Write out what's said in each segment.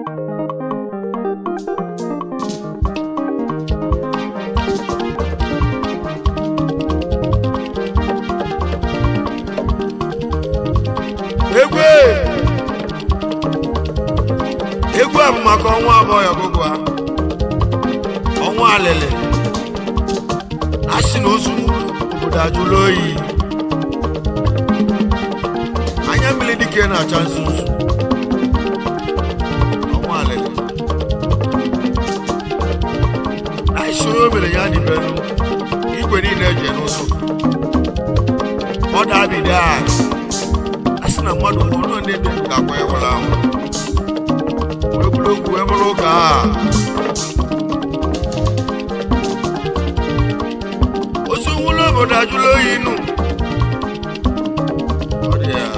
egwu egwu a bụ maka ọnwa abụọ ya ọgụgụ a ọnwa alịlị a sị na ozu obodo ajụla oyi anya mmiri dike na-acha nzuzu ọnwa alịlị na isoro o mere ya dịbelu igwe niile eje n'ụzọ ọ dabide a a sị na mmadụ nwụrụ nọ ndị dị ga-akwa ewere ahụ egwuregwu ebere ụka a ozu nwụrụ obodo ajụla oyi nụ Ọ dị ya.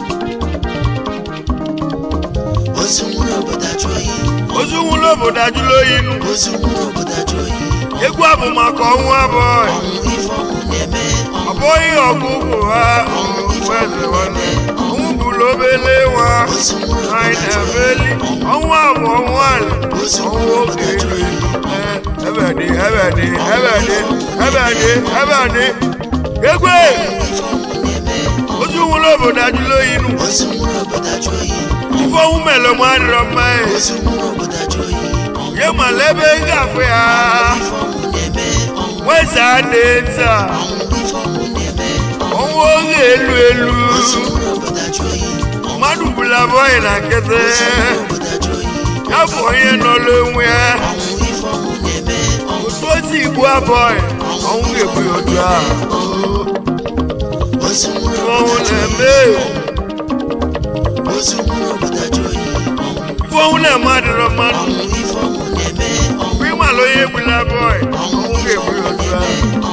ozu nwụrụ obodo ajụ oyi ozu nwụrụ obodo ajụla oyi nụ ozu nwụrụ obodo ajụ oyi egwu a bụ maka ọnwụ abụọ ọnwụ ife ọnwụ na-eme ọ bụghị ọgụ ụkwụ ha ọnwụ eze nwanne ọnwụ bụrụ obele nwa ozu nwụrụ anyị obodo ajụ na-emeli ọnwụ abụ ọnwụ ala ozu ọnwụ nwụrụ oge obodo ajụ ilu oyi Ee, ebe dị ebe dị ebe dị ebe dị ebe dị egwe ife ọnwụ na-eme ozu nwụrụ obodo ajụla oyi nụ ozu nwụrụ obodo ajụ oyi ife ọnwụ mere m adịrọ mma e. ozu nwụrụ obodo ajụ oyi ọnwụ ye mala ebe ị ga-afụ ya ife ọnwụ na-eme ọnwụ nweza dị nta ọnwụ ife ọnwụ na-eme ọnwụ oge elu elu ozu nwụrụ obodo ajụ oyi mmadụ bụla bọyị na nkịtị ozu nwụrụ obodo ajụ oyi ya bụ onye nọ n'onwe ya ọnwụ ife ọnwụ na-eme ọnwụ otu otu igbu abọghị ọnwụ ga-egbu ya otu a ozu nwụrụ obodo ọnwụ ajụ oyi na-eme ozu nwụrụ obodo ajụ oyi ọnwụ ife ọnwụ na-eme adịrọ mmadụ ọnwụ ife ọnwụ na-eme ọnwụ mgbe ịmala onye egbula bọyị ọnwụ ga-egbu ya otu a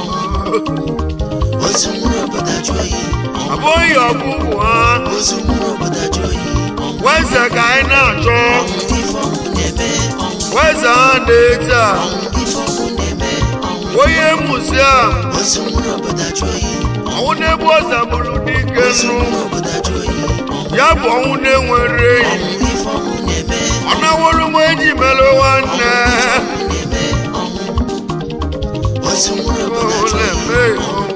ozu nwụrụ obodo ajụ oyi abụghị ọgwụgwụ ha ozu nwụrụ obodo ajụ oyi ọnwụ weze ka anyị na-achọ ife ọnwụ na-eme ọnwụ weze ha dị taa ọnwụ ife ọnwụ na-eme ọnwụ onye muziam ozu nwụrụ obodo ajụ oyi ọnwụ na-egbu ọza bụrụ dike ozu nụ nwụrụ obodo ajụ oyi ọnwụ ya bụ ọnwụ na-enwere enyi ọnwụ ife ọnwụ na-eme ọ naworo m enyi mere nwanne na-eme ọnwụ ozu nwụrụ obodo ọnwụ ajụ oyi na-eme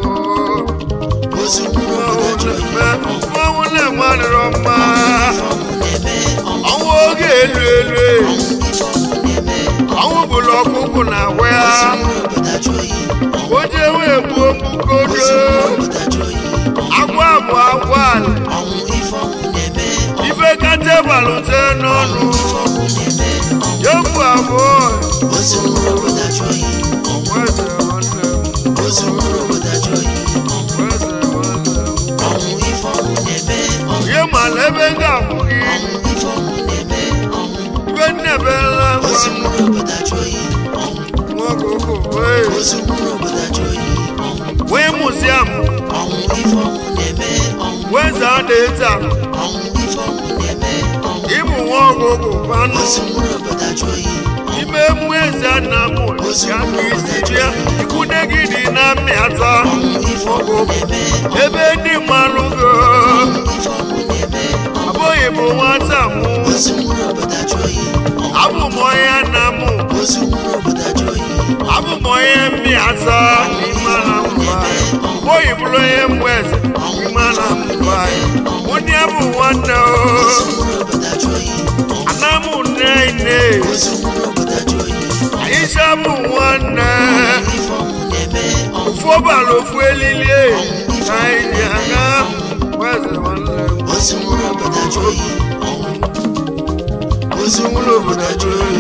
ozu nwụrụ obodo ajụ oyi ọnwụ na-eme adịrọ mma ife ọnwụ na-eme ọnwụ ọnwụ oge elu elu ife ọnwụ na-eme ọnwụ bụrụ ọkụkụ na ahụ ya ozu nwụrụ obodo ajụ oyi o ji wee gbuo mbugodo ozu nwụrụ obodo ajụ oyi agwa bụ agwa ala ọnwụ ife ọnwụ na-eme ife kata balute n'ọnụ ọnwụ na-eme ya bụ abụọ ozu nwụrụ obodo ajụ oyi weze nwanne m ozu nwụrụ obodo ajụ oyi weze nwanne m ọnwụ ife ọnwụ na-eme ọnwụ ihe mala ebe m ga-akwụ gị ọnwụ ife ọnwụ na-eme ọnwụ ife nnebela ozu nwa nwụrụ obodo ajụ oyi ọnwụ nwoke ụkwụ wee ozu nwụrụ obodo ajụ oyi ọnwụ wee muziam ọnwụ ife ọnwụ na-eme ọnwụ weze adị taa ọnwụ ife ọnwụ na-eme ọnwụ ịbụ nwa ọgụgụ kwanụ ozu nwụrụ obodo ajụ oyi ime mmụ eze nna m ya ka isi bịa ikwude gị dị na mmịata ọnwụ ife ọnwụ na-eme ebe ndị mmanụ go ife ọnwụ na-eme abụghị bụ nwata m ozu nwụrụ obodo ajụ oyi abụ m onye nna m ozu nwụrụ obodo ajụ oyi abụ m onye mmịata n'ime ala mba abụghị bụrụ onye mmụ eze n'ime ala mba ụdị abụ nwanne o ozu nwụrụ obodo ajụ oyi ana m nne nne ozu nwụrụ obodo ajụ oyi anyị si abụ nwanne ife ọnwụ na-eme ọnwụ ofu ọbara ofu elili ka anyị ji aga weze nwanne m ozu nwụrụ obodo ajụ oyi ọnwụ ozu nwụrụ obodo ajụ oyi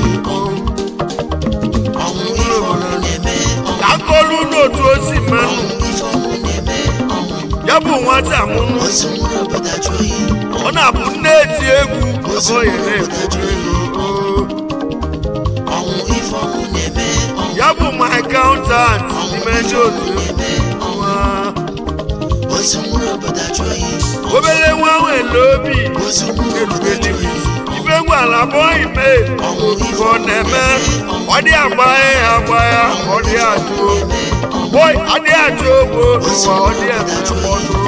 ọnwụ ife ọnwụ na-eme ọnwụ ka akọlu n'otu osi mmanụ ife ọnwụ na-eme ọnwụ ya bụ nwata mụnụ ozu nwụrụ obodo ajụ oyi ọ na-abụ nne eti egwu oye na-ekwu ego ọnwụ ife ọnwụ na-eme ọnwụ ya bụ my accountant n'ime ndị otu egwu nwa ozu nwụrụ obodo ajụ oyi obere nwa nwere obi ozu nwụrụ obodo ajụ oyi ife gwara bọghị mee ọnwụ ife ka ọ na-eme ọ dị agba ya agba ya ọ dị ajụ bọị ọ dị ajụ ogbo ụwa ọ dị eme mkpọtụ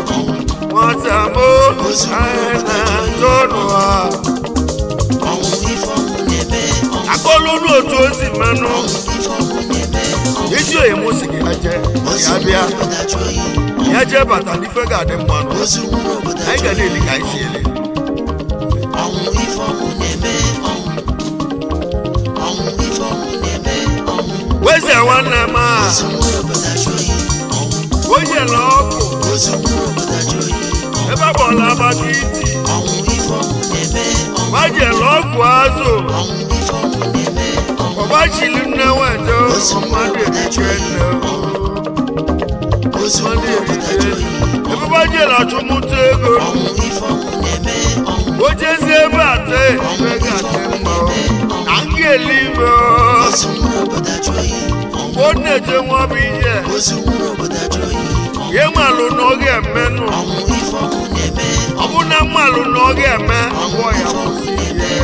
nwata mo anyị na-ajụ ọnụ ha ọnwụ ife ọnwụ n'otu o si mmanụ ezi oyi m si gị ya jee ya bịa ya jee bata n'ife ga-adị mmanụ anyị ga na-eli ka anyị si eli weze nwanne m a onye na ọkụ ebe ọ bụla maka iti gbajela ọgwụ azụ ọgbachili nne nweta mmadụ erike nne mmadụ erike ebe gbajela achụmụta ego o jezie ebe ate ebe ga-adị mma na nga eluigwe mgbe ọ na-eje nwa bụ ihe ya nmalụ na ọ ga-emenụ ọ bụ na mmalụ na ọ ga-eme agwọ ya kwụsị ihe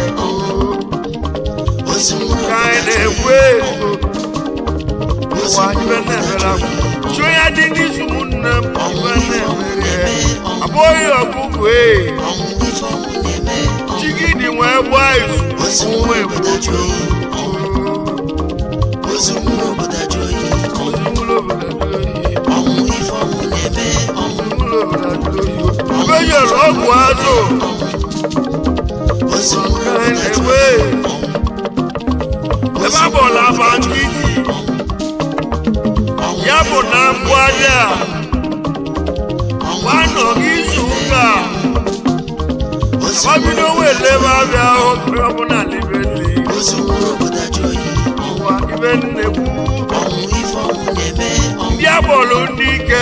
ka anyị na-ekwu ezo ụwa ibe na-emere akwa chụọ ya dị n'izu ụmụnne m ibe na-emere abụghị ọgụgụ ee chigidi wee gbaa izu nwa egbuju ozugbo obodo ajọ oyi ebe yọrọ ọgwụ azụ na-enwe ebe a bụla aba nkịtị ya bụ na mbụ aja gbanọ izu ụka ọbido wele ebe abịa ọbụla libeli ụwa ibe nnekwu ndị abọlụ ndị ike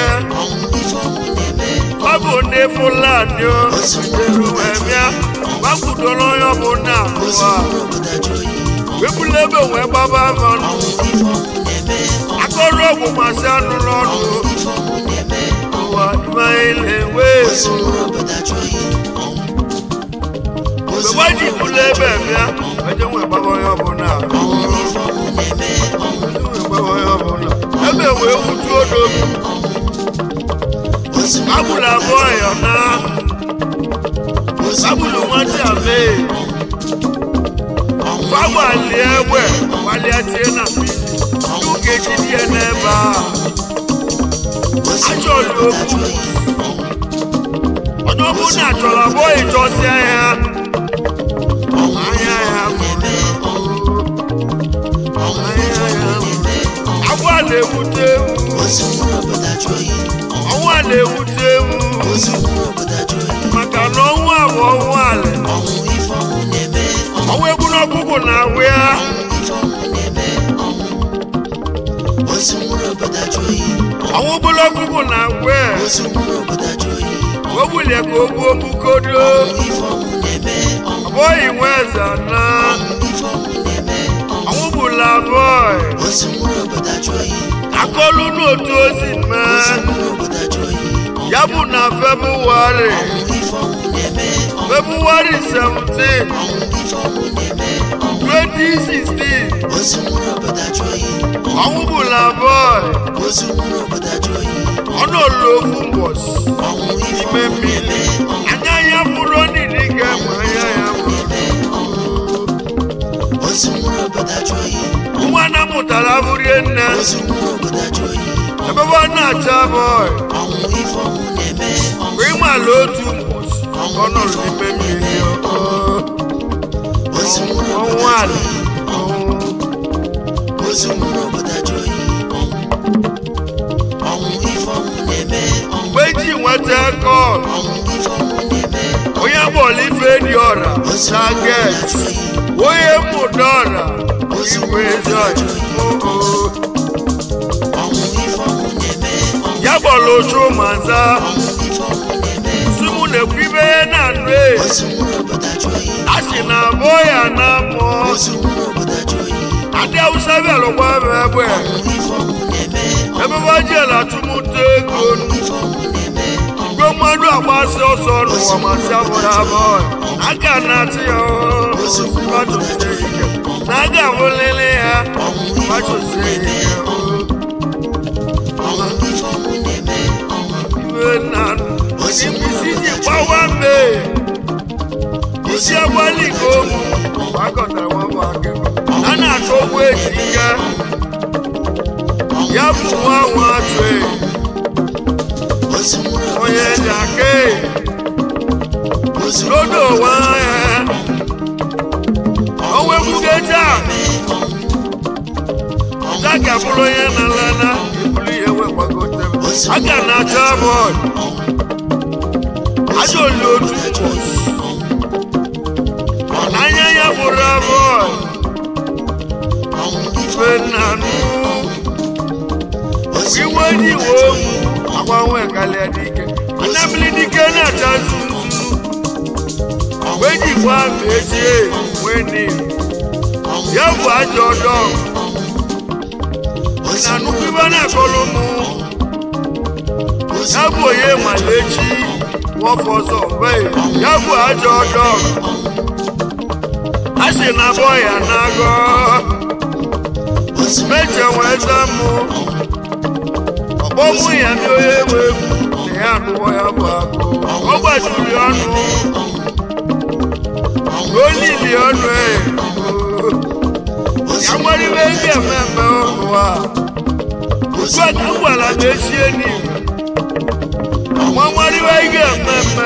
ọ bụ ndị fulani elu wee bịa gbakwudoro onye ọbụla abụọ wepụla ebe wee gbaba mmanụ akọrọ ọgwụ masị anụ n'ọnụ ụwa imeile wee mgbe gbaji bụla ebe bịa eje nwee gbaba onye ọbụla ebe wee wutuo n'obi agbụrụ abụọ ya na agbụrụ nwata mee gbagbalị egbe gbalịa tie na mmiri n'ogeji dị ya n'ebe a achọrọ okwu onye ọbụla chọrọ abụọ ịchọsịa ya anya ya agwọ a na-ewute ewu ọnwa na-ewute ewu maka na ọnwa bụ ọnwa ala ọnwa egwu n'ọkụkụ na-awụ ya ọnwa bụrụ ọkụkụ na-awụ ya o bulie ka o gbuo mbukodo ọ bụghị nwe eze na ọnwụ bụla bọị akọlụ n'otu ozi mee ya bụ na febụwarị febụwarị 17 2016 ọnwụ bụla bọị ọnụ olulu ofu mbọsị n'ime mmiri anya ya bụrụ onidi ga-eme anya ya nwa na mụtara bụrie nne ebe ọ na-acha bọị mgbe ị mala otu mbọsị ọ nọrọ n'ime mmiri ọnwụ ala mgbe eji nweta kọl onye bọọlụ ife dị ọra saget onye mụta ọra igwe ezi ya bọọlụ ochu maza simu na-ekwu ibe na nnu a sị na abụọ ya na mmụọ adị awụsa bịalụkwa m egbe ebe bajela atụmụta ego igwe mmadụ agbasi ọsọ n'ụwa masị abụrụ abụọ aka na-atụ ya ọhụrụ na aga abụlele ya gbachosie ike iwe na isi ji gbawa mbe isi agbalị ka ụmụ gbakọtara nwabụ aka a na-achọ bụ nwa nwa atụ onye dị aka n'odo nwa ya onwe mbugeja daga bụrụ onye na-alana ibulu ihe wee gbagote aga na-achọ bọọlụ ajọ oli otu anya ya bụrụ bọọlụ ife nnanụ iwe ji iwe agbanwe kalịa dike anabili dike na-acha nzuzu wee ji gwa ma echie wee ni ya bụ ajọ ọdọ na nnukwu ibe na-akọrọ mụ ya bụ onye malechi wọfọ ọzọ mgbe ya bụ ajọ ọdọ a sị na abọ ya na-agọ meche wee zamụ ọkpọmụ ya ndị onye nwe egwu na ya anụwọ ya bụ akụ ọ gbajiri ọnụ olili ọnụ e ya nwere ibe ndị ememme ụwa ugbu a ka m gwara m echie n'ihu nwa nwere ibe ị ga-ememme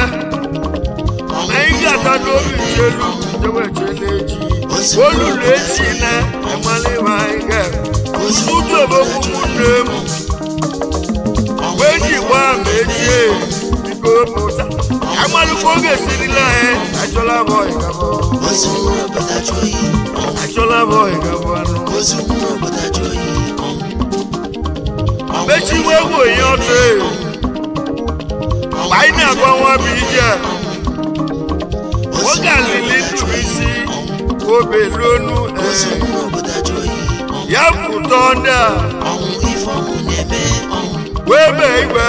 na ị ga-ata n'obi chelu jewe chele echi olulu echi na ịmala ibe anyị ga-eme ụtụtụ obogbu ụmụnne m wee ji gbaa ma echie biko pụta amalụkwa oge sirila anyị achọla m ọyị gaba achọla m ọyị gaba anụ mechiwe egwu onye ọtụ mgbe anyị na-agba nwa bụ ije oge alili ntụrụ isi obe lonu ya pụta ndị a wee bee igwe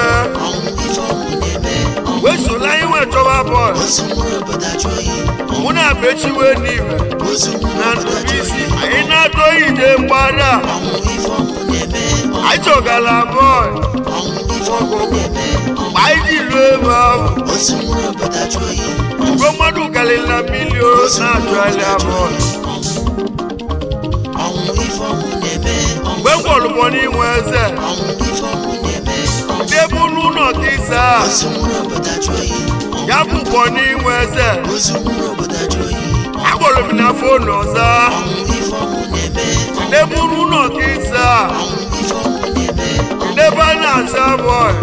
wee sola anyị nwe chọba bọọlụ mụ na bechiwe n'ime na ntụrụisi anyị na-atọghị ide mgbada anyị chọgala bọọlụ mgbe anyị ji ruo ebe ahụ mgbe mmadụ karịrị na milion na-achọgharị bọọlụ mgbe m gwọrụbọ n'inwe eze ndị bụ n'ụlọ ka ịsa ya bụkwa n'inwe eze agbọrọ m na fonu ọzọ ndị bụ n'ụlọ ka ịsa ndị ebe a na-asa bọọlụ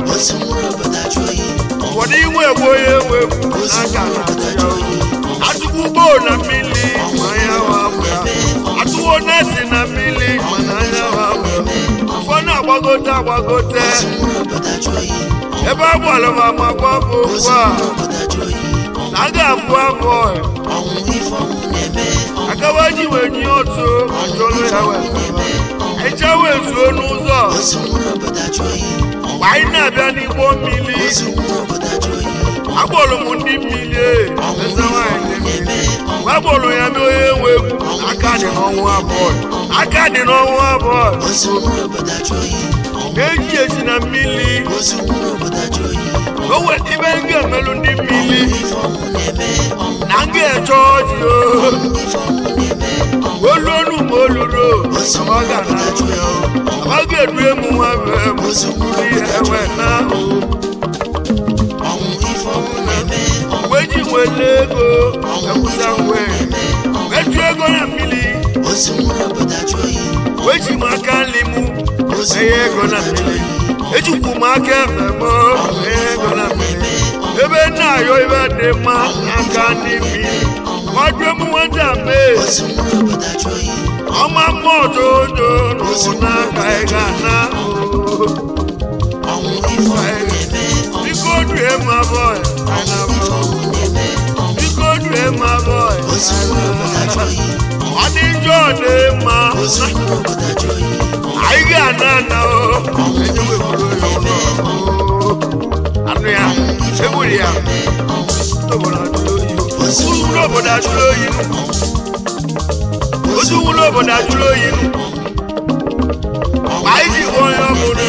ụfọdụ inwe egwu onye enwe egwu n'aka na atụkwu gboo na mmiri ma anya wa ya atụwo neti na mmiri mana anya wa ụfọdụ agbagote agbagote ebe a gbara m amakwa bụ okwu a na a ga-abụ abụọ akawa ji wee nye otu ma chọrọ ya wee eche wee zuo n'ụzọ mgbe anyị na-abịa n'igbo mmiri agbọrọ m ndị mmiri eze nwanyị ndị mmiri mgbe agbọrọ ya mee onye nwe egwu aka dị n'ọnwa abụọ aka dị n'ọnwa abụọ na-eji eji na mmiri o weta ibe m ga-emelụ ndị mmiri na m ga-eche ọjị oluonu ma oluro amaga na ya amaga edu emu nwa bee m ihe ewe na mgbe ji nwere ego ekwusa ngwe etu ego na mmiri wee ji m aka nri m enye ego na mmiri ejikwu m aka ekpe m enye ego na mmiri ebe nna ayọ ibe dị mma n'aka ndị mmiri ọdụ m nweta mee ọma mma ọdodo n'ụzọ n'aka ị ga na biko due ma bọị biko due ma bọị ọ dị njọ dị mma anyị ga-ana ana anụ ya egburu ya otu obodo ajụrụ oyi otu wụlọ obodo ajụrụ oyi anyị ji hụ onye ọbụla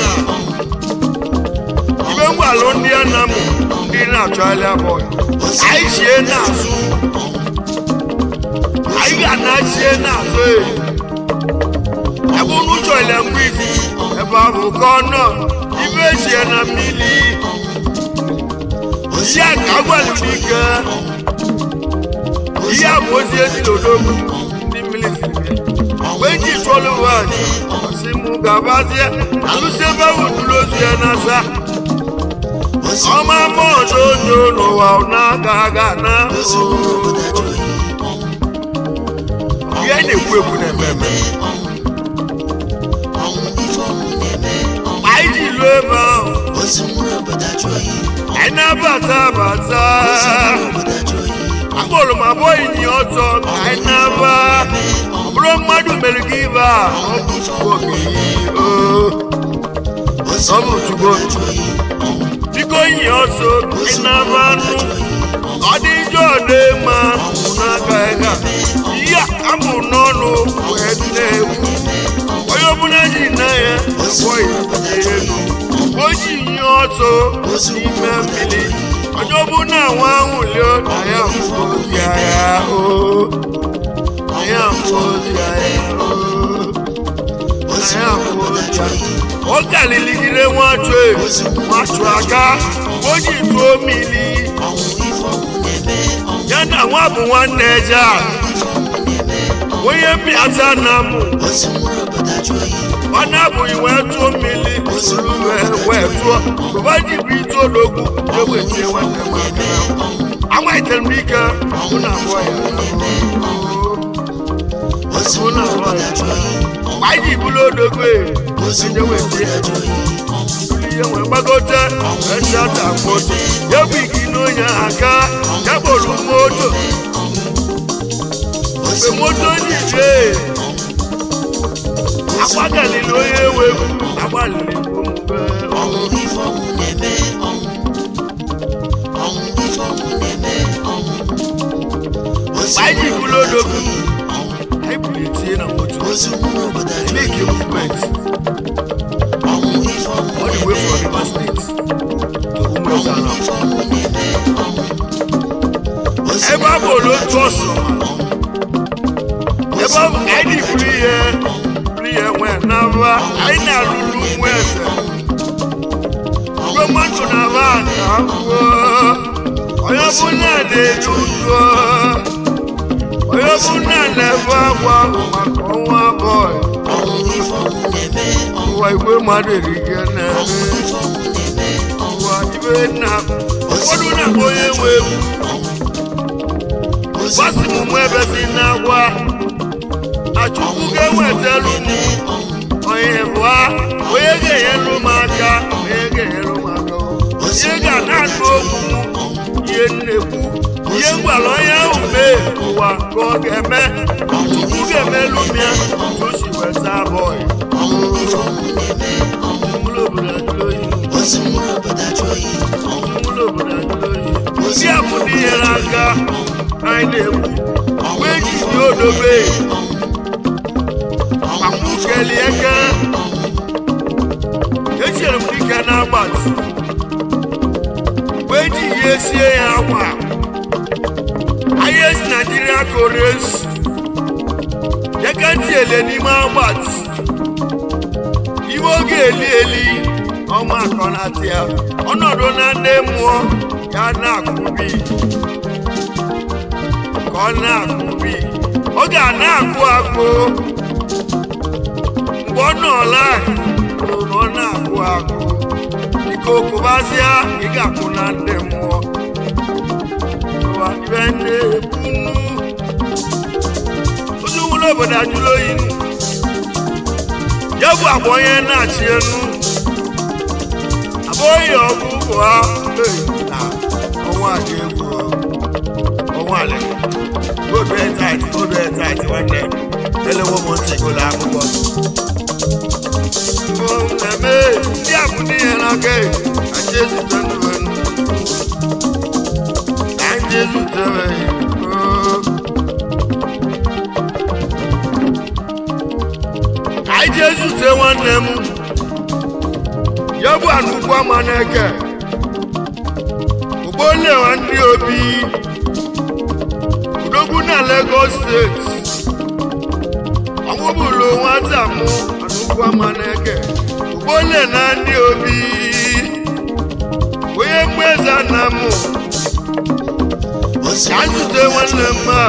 ibe ngwalụ ndị a na mụ ndị na-achọgharị abụọ anyị chie n'azụ anyị ga-ana chie n'azụ ebe unu chọrọ mgbe ibi ebe ahụ ka ọ nọ ibe echie na mmiri ihe a ka agwalụ n'ike ihe a bụ ozi ezilodogwu ndị mmiri siri mgbe eji tụọlụ nwanyị ọsị mụ gabazie alụsị ebe ahụ duru ozu ya n'asa ọma mmụọ n'ojo n'ụwa na-aga aga na ihe na-ekwu ekwu na-eme eme anyị ji lụọ ebe ahụ anyị na-abata abata akpọrọ m abụọ inyi ọzọ ka anyị na-aba ọ bụrụ mmadụ mere gị ibe a ọ bụ chukwu okenye ọ bụ chukwu biko inyi ọsọ ka anyị na-aba anụ ọ dị njọ dị mma n'aka ịga ihe a bụ n'ọnụ wee na-ekwu onye ọbụla ji na ya abụọghị elu o ji nye ọsọ n'ime mmiri onye ọbụla nwa ahụ lio na ya mfozi ya o na ya mfozi ya o na ya mfozi ya ọ galiligide nwachụ nwachụ aka o ji tụọ mmiri ya na nwa bụ nwanne eje a onye mbịata na mụ ọ na-abụghị wee tụọ mmiri suru wee tụọ bụba ji bụ ite ologwu ewetie nwanne m aka amalitere m ike mụ na abụọ ya mụ na abụọ ya mgbe anyị ji bụrụ odogwu eje wetie ihe nwee gbagote echata moto ya bụ igi n'onye aka ya kpọrọ moto mgbe moto ji jee agbagalili onye ewe agbalili omume anyị bụrụ odogwu anyị bulitie na moto make a movement all the way from Rivers State to Umuezana ebe a bụ otu ọsọ ebe ọ bụ ka anyị buru ihe buru ihe nwee n'aba anyị na-arụrụ nwa eze ruo mmadụ na aba ka kwuo onye ọbụla na-eju udo onye ọbụla na-ebe akwa maka ọnwa bọị ụwa igwe mmadụ erike na ụwa ibe na ụfọdụ na-akpọ onye nwe egwu gbasi m mụ ebe si na-agwa na chukwu ga-ewetelu m onye bụa onye ga-enyelu m aka onye ga-enyelu m aka onye ga na-anụ okwu m ihe nnekwu ihe ngwara onye ahụ mee ụwa ka ọ ga-eme chukwu ga-emelu m ya otu o si weta abụọ ndị a bụ ndị nyere aka anyị na-ekwu mgbe eji dị odobe makwu kelie eke echere m dike na-agbatị mgbe eji ihe sie ya akwa ahịa esi naijiria kores eke ntị ele n'ime agbatị iwe oge eli eli ọma akọnatị ya ọnọdụ na ndị mmụọ ya na-akụbi ka ọ na-akụbi ọ ga na-akụ akụ mgbe ọ nọọla na ọ na-akụ akụ dịka okụbazịa ị ga-akụ na ndị mmụọ ụwa ibe na-ekwunu onye nwere obodo ajụrụ oyi ya bụ agba onye na-achị enu abụghị ọgụ ụgwọ ha na ọnwa dị egwu ọnwa ala obi etait obi etait nwanne elewo m ntị ụlọ akwụkwọ na-eme ndị a bụ ndị ya n'aka kacha ezute ndụ ka ndị ezute anyị ji ezute nwanne m ya bụ anụkwu ama na-eke ugbolewa ndị obi udogwu na Lagos steeti ọmụbụlụ nwata mụ ọma na-eke ụgbọle na ndị obi onye mgbeza na mụ ka nzute nwanne m a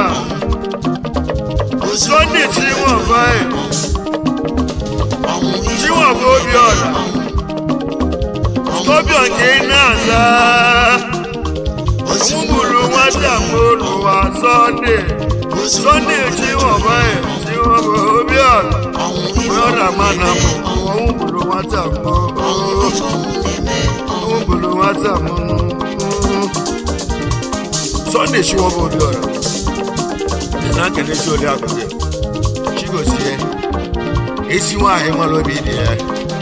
sọnde chinwọba chinwọba obiọra obiọ nke ị na-aza ọmụgburu nwata mụrụwa sọnde sọnde chinwọba chinwọba obiọra onye ma na mụ ọmụgburu nwata mụ ọmụgburu nwata mụ sọnde chinwọba obiọra na nkene si oli akụkụ chigozie esi nwaanyị mara obi dị ya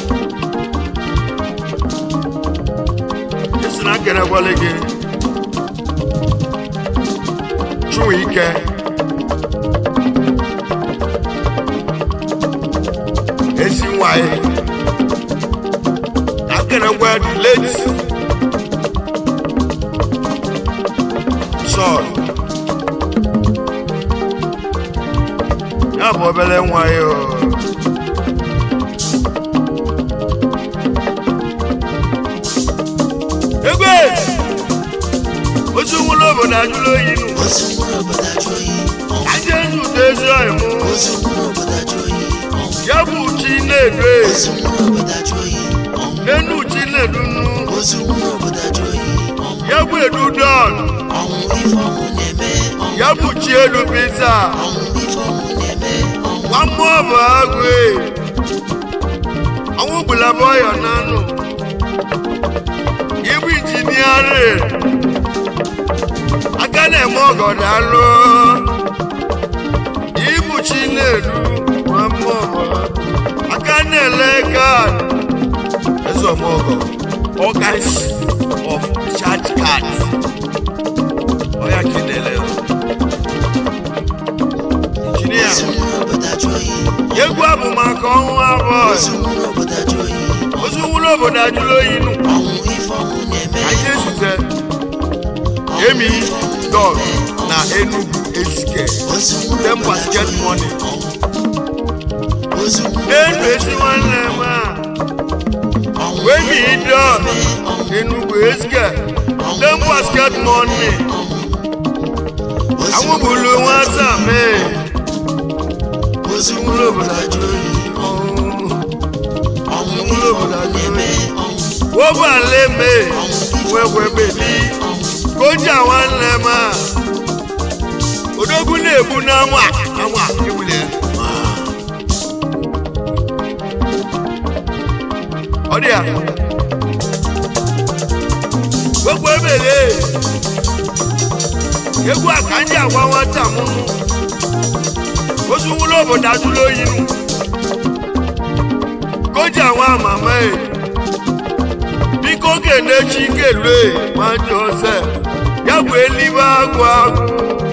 esi na nkene gwale gị chụwa ike esi nwaanyị na nkene gwa dị late sọl ya bụ obere nwa ya o. egwe otu nwụrụ obodo ajụrụ oyi nụ aja ezi ụtọ ezi ọyị mụ ya bụ uchi na-edo enu uchi na-edu nnu ya bụ edu dọn ya bụ chi elu pizza nwa mmụọ bụ agụ e ọnwụ gbulaba ọyọ n'anụ ibu injiniarị aka na-eme ọgọdọ alụ ibu chi na-elu nwa mmụọ bụ agụ aka na-ele kaadị ezọmọgọ all kinds of charge cards ọya ka ị na-ele injinia egwu abụ maka ọnwụ abụọ ozu nwụrụ obodo ajụrụ oyi nụ anyị ezute emi dog na enugu ezike dem basket money enu esi nwanne m a wemi dog enugu ezike dem basket money anwụbulu nwata mee ozu nwụrụ obodo ajụrụ oyi nwụrụ obodo ajụrụ oyi wọ́n bá lé mi wẹ́wẹ́ bèbí kọjá wa lẹ̀ ma odógún lè bu n'amú à amú à ewúlẹ̀. ọdí à gbogbo ebèlè egwu àkànjá wa wọn tà múnú oṣù wúlò bòdà dúró yìí nù kọjá wa màmá yìí bikoke n'echi kelue ma josef ya bụ elibe agwụ agwụ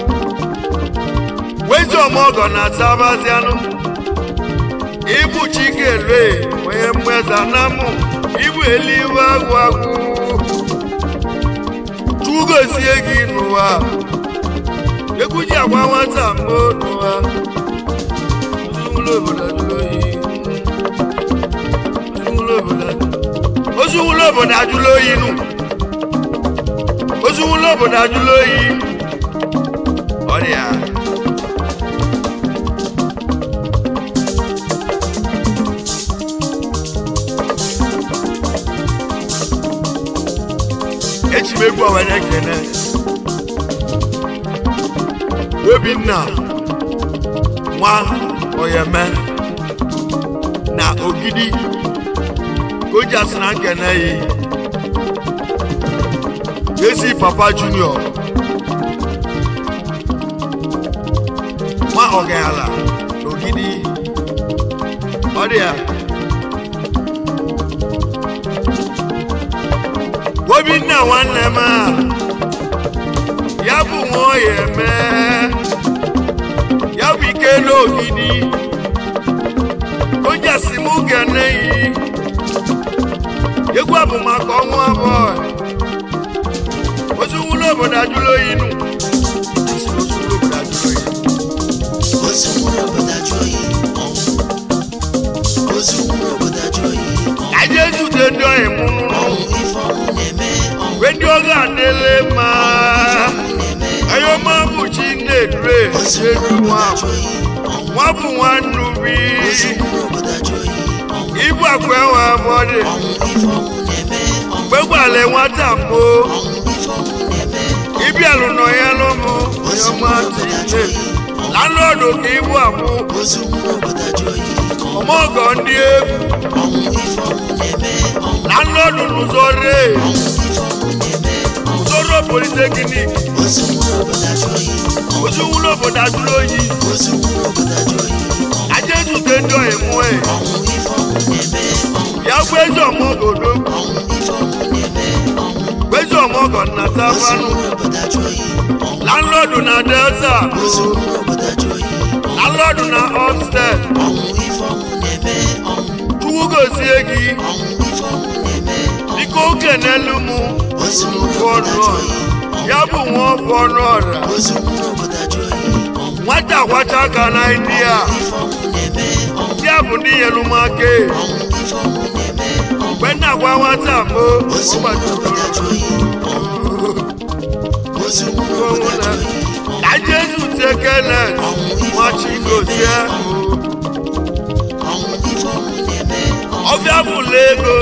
wezi ọmọgọ na sabazianụ ibu chikelue onye mmeza na mụ ibu elibe agwụ agwụ chugozie gị n'ụwa egwu ji agwa nwata mbụ n'ụwa ụlọ obodo jụrụ oyi ụlọ obodo jụrụ ozu nwụlọ obodo ajụla oyi nụ ozu nwụlọ obodo ajụla oyi ọrịa eji m egwu awere ekene obinna nwa oyeme na ogidi koja sị na nkene yi ezi papa junior nwa ọgala n'ogidi ọ dị ya obinna nwanne m a ya bụ nwa ọya eme ya bụ ike n'ogidi koja sị m kene yi egwu a bụ maka ọnwụ abụọ ozu nwụlọ obodo ajụla oyi nụ ozu nwụlọ obodo ajụla oyi ozu nwụrụ obodo ajụ oyi ọnwụ ozu nwụrụ zute ndị ọyị mụ mgbe ndị ọga adịle mma ayọma bụ chi na-edure edu nwa nwa bụ nwanne ubi ibu akwa enwe abọdị mgbe gwale nwata mbụ ịbịalụ nọ ya lụmụ ayọma tile landlọdụ ka ibu abụ ọmọgọ ndị egwu landlọdụ n'ụzọ ree ụzọrọ politeknik ojú wúlò bòdà dúró yìí ajé tùtẹ̀ ń dọ̀ ẹ̀mú ẹ̀ yà gbẹ́jọ́ mọ́ gòdó gbẹ́jọ́ mọ́ gọ̀nà tábánú landlord na delta landlord na upstairs tuwugosi egi biko kenelu mu fọnù ya bụ nwa fọnù ọra nwata kwacha ka na india ya bụ ndị nyelumaka mgbe nna gwa nwata mbụ ka jesu tekele nwachigozie ọbịa bụla ego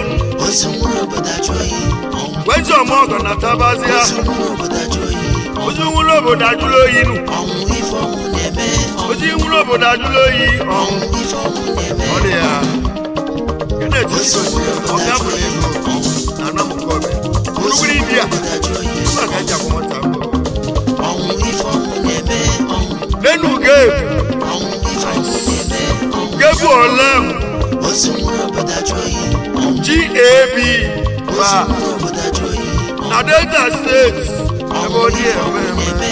wezi ọmọgọ na tabazia ojú wúlò obodo ajụlụ oyi nụ ojú wúlò obodo ajụlụ oyi ọ̀hún ọ dị ya kenneth chigozie ọbịa bụla ego na anamukọbe orugbiri india mma ka eji akwụ nwata mbụ lẹ́nu géèmù géèmù ọ̀lẹ́m gab bá na delta state ebe ọ dị eme eme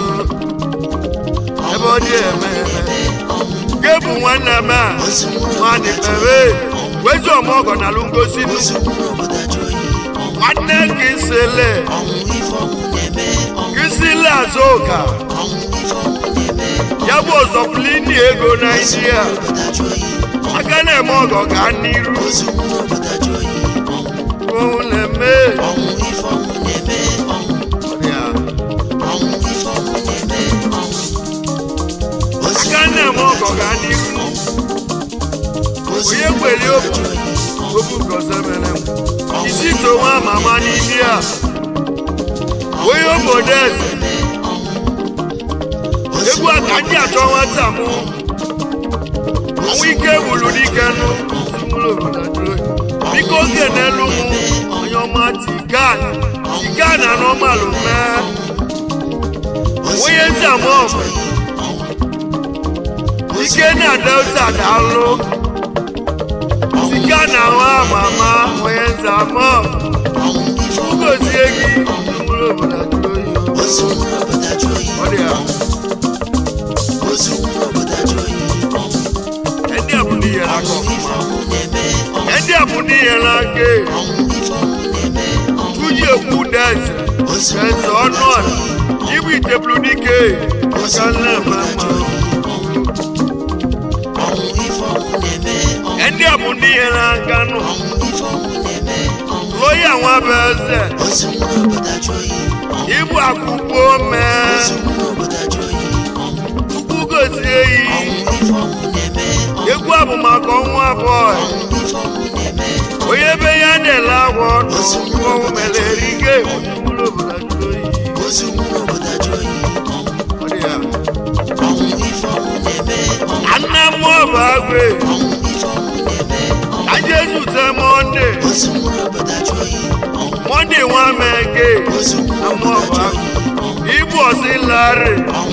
ebe ọ dị eme eme géèmù nwanne m a nwanne mebe wezi ọmọgọ na alụ ngosi nụ nwanne gị sele gị sile azụka ya bụ ọzọpụlini ego naijiria aka na-eme ọgọ gaa n'iru ohun na-eme ya. aka na-eme ọgọ gaa n'iru onye kwere obu obu gọzemere m isi towa mama n'ime a onye obodo eze egwu a ka ndị achọ nwata mụ ọnwa ike wuru dike nụ mụrụ obodo ajụrụ oyi. biko oge n'elu mụ onye ọma tigan tigan na nọmalụ mee onye nze ama ọgụ ike na delta daalụ tigan na nwa mama onye nze ama ọgụ ugozie gị mụrụ obodo ajụrụ oyi ọ dị ya ẹni àbúní yẹn la kọ ẹni àbúní yẹn la gé túyè kú dẹ́sẹ̀ ẹ̀sẹ̀ ọ̀nà yíbi ìtẹ̀bùlù níke ọ̀sánlẹ̀ mẹ́mọ́. ẹni àbúní yẹn la gánú lóyè àwọn abẹ́ẹ̀sẹ̀ ibu àkùkọ mẹ́ẹ́ ukwu gozie eyi egwu a bụ maka ọnwa abụọ onye ebe ya na-ele agwọ n'ọnwụ mere erike ụlọ obodo jụrụ oyi Ọ dị ya. anna mmụọ bụ agwe ka jesu te mọnde mọnde nwa mege na mmụọ bụ agwe ibu ọsị larị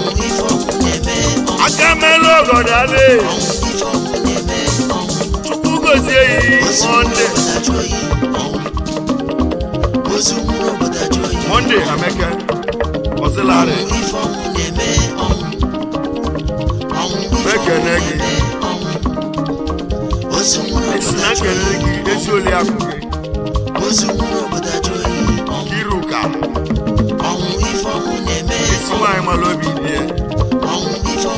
aka melu ọgọdale chukwu gozie yi mọnde mọnde ameke ọsịlarị mekene gị esi na nkele gị ezi oli akụ gị iruka esi nwaanyị mara obi dị ya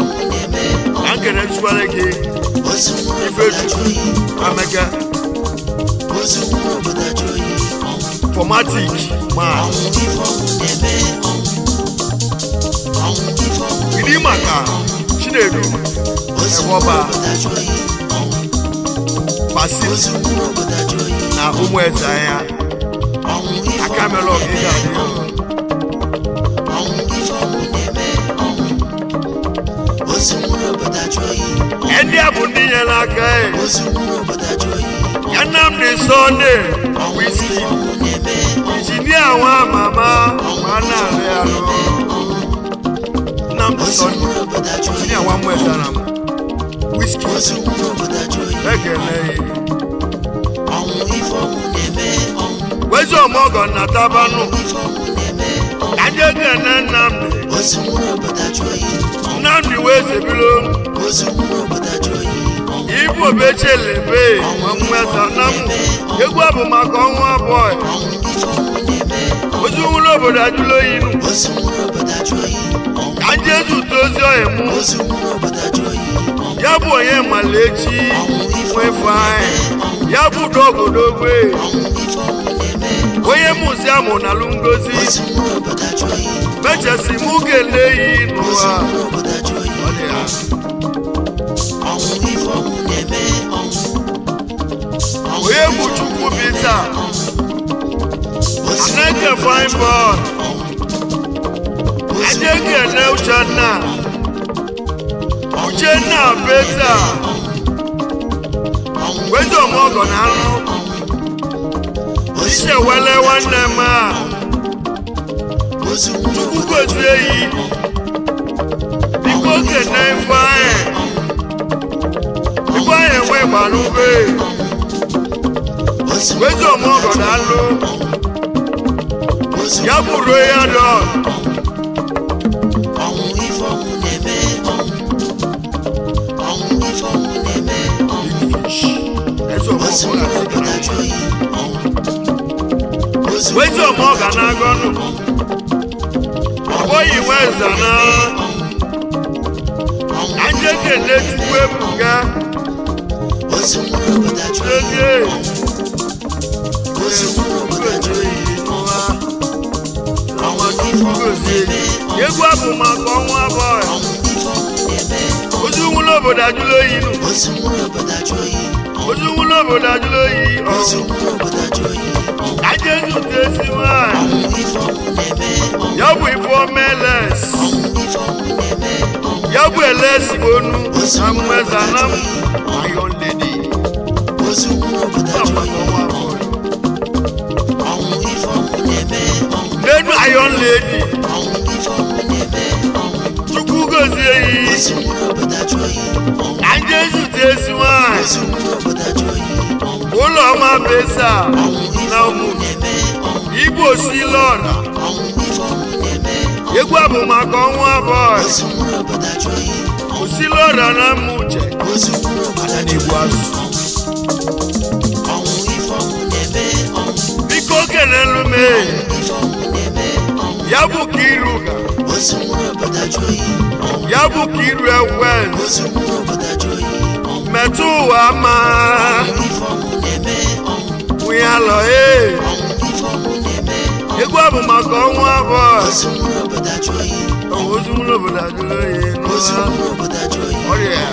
na nkele nchukwale gị ifechukwu ameke ozu nwụrụ obodo ajụ oyi ọnwụ formatic man ọnwụ ife ọnwụ na-eme ọnwụ ọnwụ ife ọnwụ gidi maka chinedu ozu Ebe nwụrụ ọba. obodo ajụ oyi ọnwụ pasit ozu nwụrụ obodo ajụ oyi na ụmụ eze anya ọnwụ ife aka ọnwụ mere ọgịga na-eme adịghị ọnwụ ife ọnwụ na-eme ọnwụ ozu nwụrụ obodo ajụ oyi ndị a bụ ndị nyere aka e ozu nwụrụ obodo ajụ oyi ya nnamdị sọnde ọnwụ wiski ife ọnwụ na-eme injinia nwa mama ma na-arị arụ nnamdị ozu sọnde nwụrụ obodo ajụ oyi injinia nwa mwetara m wiski ozu nwụrụ obodo ajụ oyi ekele ọnwụ ife ọnwụ na-eme ọnwụ wezi ọmọgọ na tabanụ ife ọnwụ na-eme ka ndị ekele nnamdị ozu nwụrụ obodo ajụ oyi nnamdị wee zebilo ozu nwụrụ obodo ajụ oyi ibu obechelebe ma mweta na m egwu a bụ maka ọnwa abụọ ọnwụ ife ọnwụ na-eme ozi nwụrụ obodo ajụla oyi nụ ozu nwụrụ obodo ajụ oyi ka ndị ezi ụtọ ozi ọhịa mụ ozu nwụrụ obodo ajụ oyi ya bụ onye mala echi nwefe anyị ya bụ dogodogwe ọnwụ ife ọnwụ na-eme onye mụzi amụ na alụ ngozi ozu nwụrụ obodo ajụ oyi mechasi mụ ga-ele yi ozu n'ụwa nwụrụ obodo ajụ oyi Ọ dị ya. ọnwụ ife ọnwụ na-eme ọnwụ ọnwụ onye bụ chukwu bita ozu aneke fine boy anyị ekele uchenna uchenna beta wezi ọmọgọ na anụ iche wele nwanne m a ozu nwụrụ chukwu obodo ajụ gozie yi biko kene ifeanyị ifeanyị enwe gbara ube ozu wezi ọmọgọ na anụ ozu ya bụrụ ya dọ ọnwụ ife ọnwụ na-eme ọnwụ ọnwụ ife ọnwụ na-eme eze ozu ọmọgọ nwụrụ obodo na ajụ oyi ọnwụ ozu wezi ọmọgọ na agọnụ ọbọghị weza na anyị ekele chukwu ebuga ozu nwụrụ obodo ajụ oyi ege ozu nwụrụ obodo ajụ oyi egwu abụ maka ọnwa abụọ ọnwụ ife ọnwụ na-eme ozu nwụrụ obodo ajụla oyi nụ ozu nwụrụ obodo ajụ oyi ozu nwụrụ obodo ajụla oyi ozu nwụrụ obodo ajụ oyi aja ezute ezi nwanyị ọnwụ ife ọnwụ na-eme ya bụ ife omeles ọnwụ ife ọnwụ na-eme ya bụ elesi onu na mmeza na m iron lady ozu nwụrụ obodo na ajụ maka oyi ọnwa abụọ ọnwụ ife ọnwụ na-eme ọnwụ n'enu iron lady ọnwụ ife ọnwụ na-eme ọnwụ chukwu gozie yi ozu nwụrụ obodo ajụ oyi ọnwụ aja ezute ezi nwanyị ozu nwụrụ obodo ajụ oyi ọnwụ ụlọ ọma besa ọnwụ ife na ọnwụ ụmụ na-eme ọnwụ igbo si lọra ọnwụ ife ọnwụ na-eme egwu abụ maka ọnwa abụọ ozu nwụrụ obodo ajụ oyi osi lọra na mma uche ozu nwụrụ obodo ajụ igbo oyi azụ ọnwụ ife ọnwụ na-eme ọnwụ biko kenelu m ife ọnwụ na-eme ọnwụ ya bụ ka iru ga ozu nwụrụ obodo ajụ oyi ọnwụ ya bụ ka iru ewen ozu nwụrụ obodo ajụ oyi ọnwụ metụ ụwa ma ife ọnwụ na-eme ọnwụ nwunye alọ ee ọnwụ ife ọnwụ na-eme egwu abụ maka ọnwa abụọ ozu nwụrụ obodo ajụ oyi ozu nwụrụ obodo ajụrụ oyi ozu n'ụwa nwụrụ obodo ajụ oyi ọrịa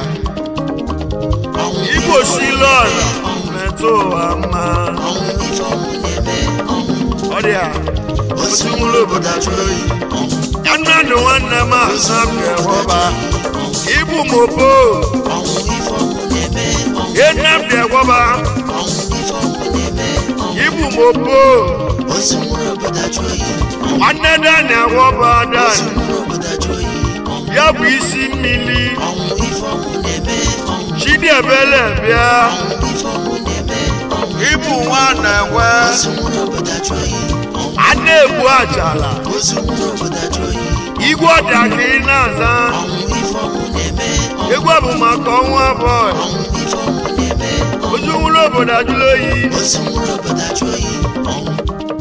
ọnwụ igbo si lọra metụ ụwa ma ọnwụ ife ọnwụ na-eme ọnwụ ọrịa ozu nwụrụ obodo ajụrụ oyi ya nnadụ nwanne m asa bịa ibu mobo ọnwụ ife ọnwụ na-eme ọnwụ ye nnamdị egwọba ọnwụ ife ọnwụ na-eme ọnwụ ibu mobo ozu nwụrụ obodo ajụ oyi nwanne dani egwọba ozu dani nwụrụ obodo ajụ oyi ọnwụ ya bụ isi mmiri ọnwụ ife ọnwụ na-eme ọnwụ chidiebele bịa ọnwụ ife ọnwụ na-eme ọnwụ ibu nwa na-enwe ozu nwụrụ obodo ajụ oyi ọnwụ a na-egbu ajala ozu nwụrụ obodo ajụ oyi igwe ọdịa ka ị na-aza ọnwụ ife ọnwụ na-eme ọnwụ egwu abụ maka ọnwa abụọ ọnwụ ife ọnwụ na-eme ọnwụ ozu nwụrụ obodo ajụla oyi ozu nwụrụ obodo ajụ oyi ọnwụ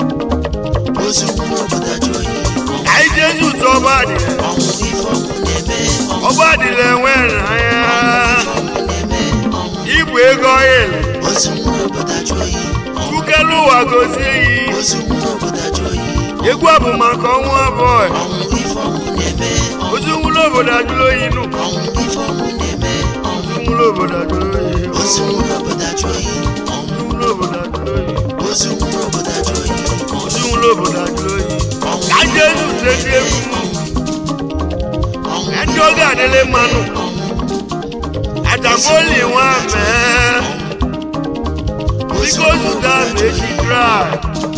ozu nwụrụ obodo ajụ oyi ọnwụ anyị jezi ụtọ ọba adịla ọnwụ ife ọnwụ na-eme ọnwụ ọba adịla enwe anya ọnwụ na-eme ọnwụ igwe ego ọhịa ozu nwụrụ obodo ajụ ajụ oyi chukelu ụwa gozie yi ozu nwụrụ obodo ajụ oyi egwu a bụ maka ọnwụ abụọ ọnwụ ife ọnwụ na-eme ọnwụ ozu nwụrụ obodo ajụrụ oyi nụ ọnwụ ife ọnwụ na-eme ọnwụ ozu nwụrụ obodo ajụrụ oyi ozu nwụrụ obodo ajụ oyi ọnwụ ozu nwụrụ obodo ajụrụ oyi ozu nwụrụ obodo ajụ oyi ozu nwụrụ obodo ajụrụ oyi ọnwụ ka ndị ezi ute ndị egwu m ọnwụ ndị oge adịlị mmanụ ataboli nwa mee biko zụta ma echi drai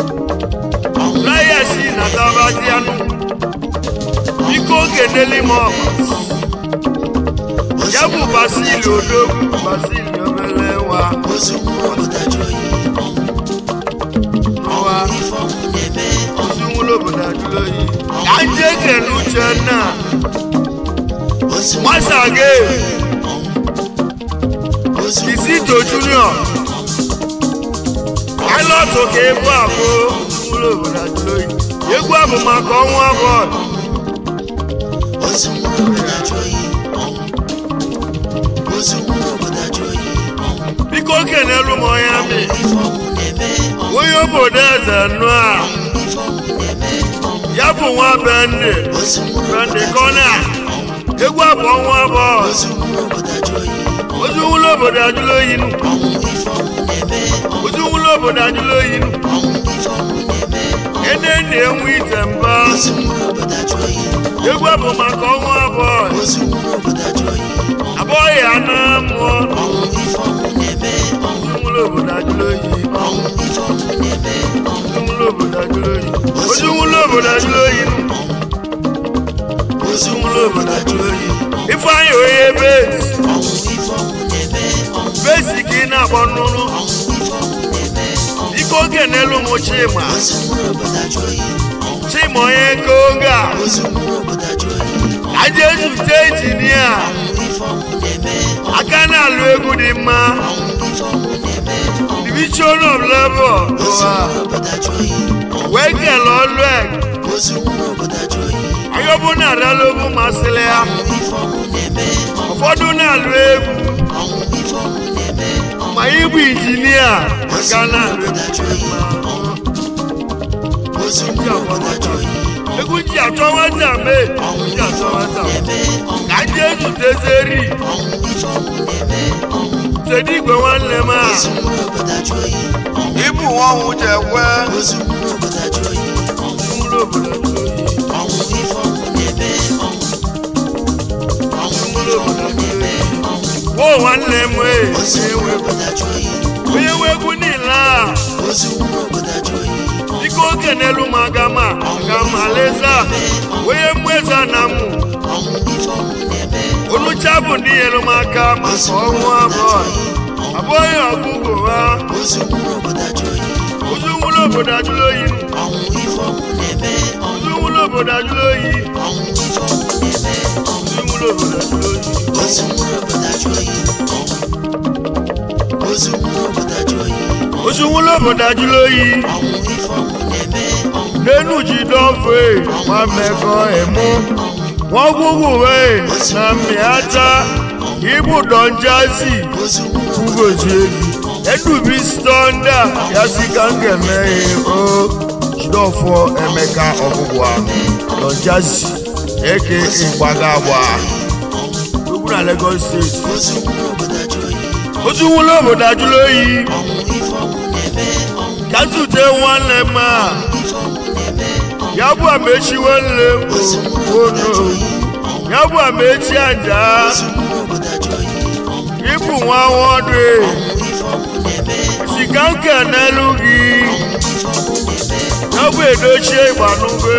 drai si na tabazianụ biko keneli m ọma ya bụ basili odogwu basili obele nwa ozu nwụrụ obodo ajụ oyi nwa ife ọnwụ na-eme ozu nwụrụ obodo ajụrụ oyi ka ndị ekele uchenna ozu nwasa gị ozu Kizito Junior pilot ka egwu abụ ụlọ obodo ajụrụ oyi egwu abụ maka ọnwa abụọ ozu nwụrụ obodo ajụ oyi ozu nwụrụ obodo ajụ oyi biko kenelu m onye amị ife ọnwụ na-eme onye obodo eze nụ a ife ọnwụ na-eme ya bụ nwa bende ozu nwụrụ bende kọna egwu abụ ọnwa abụọ ozu nwụrụ obodo ajụ oyi ozu ụlọ obodo ajụrụ oyi nụ ọnwụ ife ọnwụ na-eme ozu ụlọ obodo ajụrụ oyi nụ ọnwụ ife ọnwụ na-eme ene na-enwe ite mba ozu nwụrụ obodo ajụ oyi egwu abụ maka ọnwa abụọ ozu nwụrụ obodo ajụ oyi abụọ ya na mmụọ ọnwụ ife ọnwụ na-eme ozu ụlọ obodo ajụrụ oyi ọnwụ ife ọnwụ na-eme Ojúmúlò obodo ajụrụ oyi. Ojúmúlò obodo ajụrụ oyi nụ. Ojúmúlò obodo ajụrụ oyi. Ifeanyị onye besi. ọnwụ ife ọnwụ na-eme ọnwụ Besi ka ị na-akpọ nnụnụ. ọnwụ ife ọnwụ na-eme Biko oge n'elu m Chima. ozu nwụrụ obodo ajụ oyi Chima onye nke oge a. ozu nwụrụ obodo ajụ oyi Aja ezute injinia. ọnwụ ife ọnwụ na-eme Aka na-alụ egwu dị mma. ọnwụ ife ọnwụ na-eme Division of Labour. ozu Ụwa. nwụrụ obodo ajụ oyi Wee kele ọlụ eg. ozu nwụrụ obodo ajụ oyi Ayọbụ na-arịala ogwu masịrị ya. ọnwụ ife ọnwụ na-eme Ụfọdụ na-alụ egwu. ọnwụ ife ọnwụ na-eme Ma ịbụ injinia. ozu Aka nwụrụ na-alụ obodo ajụ oyi ozu nwụrụ obodo ajụ oyi egwu ji achọ nwata mee egwu ji achọ nwata na-eme ọnwụ ka ndị ezutezeri ọnwụ ife ọnwụ na-eme ọnwụ tedi igwe nwanne m a ozu nwụrụ obodo ajụ oyi ịbụ nwanwụ ji ekwe ozu nwụrụ obodo ajụ oyi ụmụrụ obodo jụrụ oyi ọnwụ ife ọnwụ na-eme ọnwụ ọnwụ ụmụrụ obodo jụrụ oyi ọnwụ wo nwanne m ee ozu nwụrụ obodo ajụ oyi onye nwe egwu niile a ozu nwụrụ obodo ajụ oyi biko oge n'elu m aga ma aga ma leza onye mmeza na mụ ọnwụ ife ọnwụ na-eme onucha bụ ndị nyere m aka maka ọnwụ abụọ abụghị ọgụgụ ha ozu nwụrụ obodo ajụ oyi ozu nwụrụ obodo ajụrụ oyi ọnwụ ife ọnwụ na-eme ozu nwụrụ obodo ajụrụ oyi ọnwụ ife ọnwụ na-eme ozu nwụrụ obodo ajụrụ oyi ozu nwụrụ obodo ajụ oyi ozu nwụrụ obodo ajụ oyi ozu nwụrụ obodo ajụrụ oyi ọnwụ ife ọnwụ na-eme ọnwụ n'enu ji dọfe nwa mmekọ emu nwọgwụgwụ wee na mmịata ibu dọnjazi ozu nwụrụ ugozie gị edubi stonda ya si ka m ga-emeghe o jidọfọ emeka ọgwụgwa dọnjazi eke ịgbaga agba ugwu na Lagos steeti ozu nwụrụ obodo ajụ oyi ozu nwụrụ obodo ajụrụ oyi ọnwụ ife ọnwụ na-eme ọnwụ ka zute nwanne m a ife ọnwụ na-eme ya bụ amechi nwanne m ono ya bụ amechi aja ozu nwụrụ obodo ajụ oyi ịbụ nwa nwodo ọnwụ ife ọnwụ na-eme sika nke n'elu gị ife ọnwụ na-eme ya bụ edochie ịgbanugbe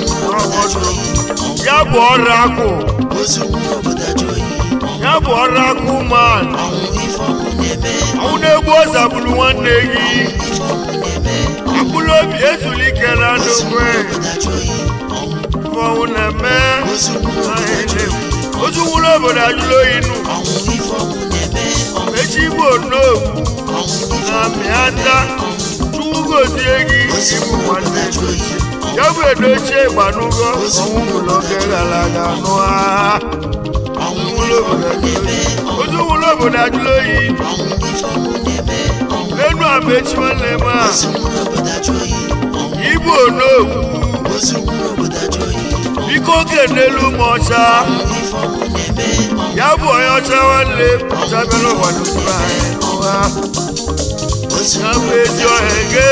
ya bụ ọrụ akụ ozu nwụrụ obodo ajụ oyi ya bụ ọrụ akụ man ọnwụ ife ọnwụ na-eme ọnwụ na-egbu ọzagburu nwanne gị ife ọnwụ na-eme akpụrụ obi ezulike na ndokwe obodo ajụ oyi ọnwụ na-eme ozu nwụrụ obodo ajụ oyi ozu nwụrụ obodo ajụrụ oyi nụ ọnwụ ife ọnwụ na-eme ọnwụ echi igbo n'ogwu ọnwụ ife na mịata chukwu gozie gị ịbụ nwanne gị ya bụ edochie ịgbanugo ọnwụ nwụrụ oge gara aga nụa ọnwụ nwụrụ obodo ajụrụ oyi ozu nwụrụ obodo ajụrụ oyi ọnwụ ife ọnwụ na-eme ọnwụ ọnụ amechi nwanne m a ozu nwere obodo ajụ oyi ọnwụ igbo n'okwu ozu nwere obodo ajụ oyi biko kenelu m ọcha ife ọnwụ na-eme ọnwụ ya bụ onye ọcha nwanne m ọcha bịara ụwa n'okpuru anyị ụwa ozu ya bụ nwere ezi ọhịa ege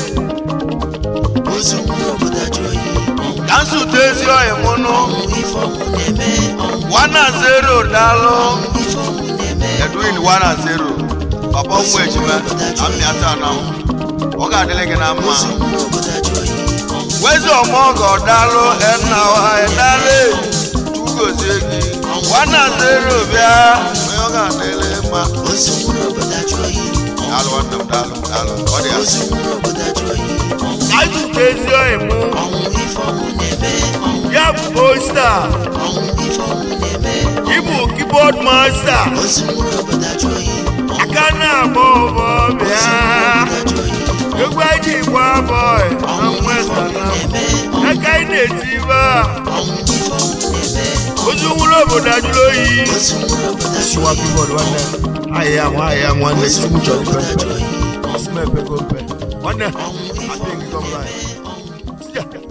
ozu nwere obodo ajụ oyi ọnwụ ka nsụta ezi ọhịa mụ nụ ife ọnwụ na-eme ọnwụ wana zero daalụ ife ọnwụ na-eme edwin wana zero papa ụmụ ejima amịata na m ọ ga-adịrị gị na mma ozu nwere obodo ajụ oyi ọnwụ wezi ọmọgọ daalụ enna ọhịa daalụ ugozie gị wana zero bịa onye ọ ga-adịrị mma ozu nwere obodo ajụ oyi daalụ nwanne m daalụ daalụ ọ dị ya ozu nwere obodo ajụ oyi ọnwụ ka nsụta ezi ọhịa mụ ọnwụ ife ọnwụ na-eme ọnwụ ya bụ posta ọnwụ ife ọnwụ na-eme ịbụ keyboard master ozu nwere obodo ajụ oyi ọnwụ aka na-agba ọbọ bịa ajụ oyi egwu anyị gba bọị na mwesa na na-eme aka anyị na-etiba ọnwụ ife ọnwụ na-eme ozu nwụrụ obodo ajụrụ oyi ozu nwere obodo ajụ Siwa keyboard nwanne ahịa nwa ahịa nwanne ozu chukwu chọrọ nwere ife obodo ajụ oyi Osimepe go mpe nwanne ọnwụ ife adịghị gị gọbụla ọnwụ ya